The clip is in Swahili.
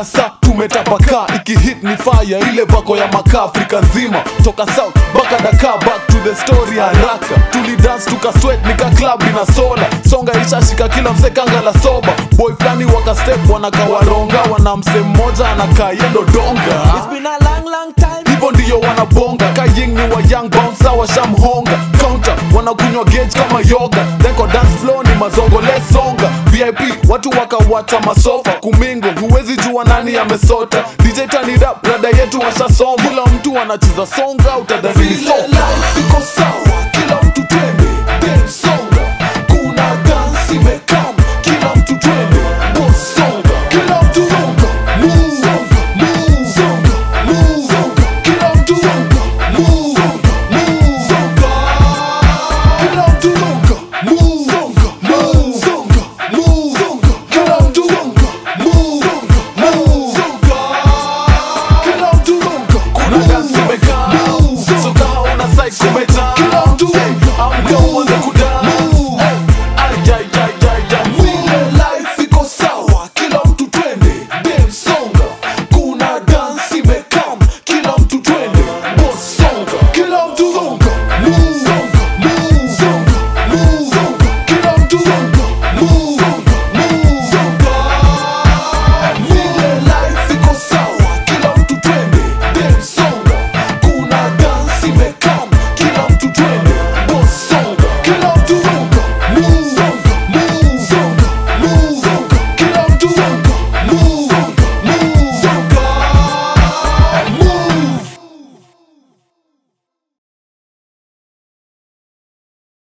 tasa tumetapakaa ikihit ni fire ile vako ya makaa afrika nzima toka south baka daka back to the story haraka tulidance tukaswet nika club ina soda songa ishashika kila msekanga la soba boy flani wakastep wanakawaronga wana mse mmoja anakaa yendo donga It's been a long, long time. hivyo ndiyo wanabonga kaying ni wa young bouncer washamhonga counter wanakunywa gauge kama yoga then kwa dance floor ni mazongo lesonga vip watu wakawacha masofa kumingo huwezi jua nani amesota dj tanirap rada yetu washasoma kila mtu anacheza songa utadhani ni soka iko sawa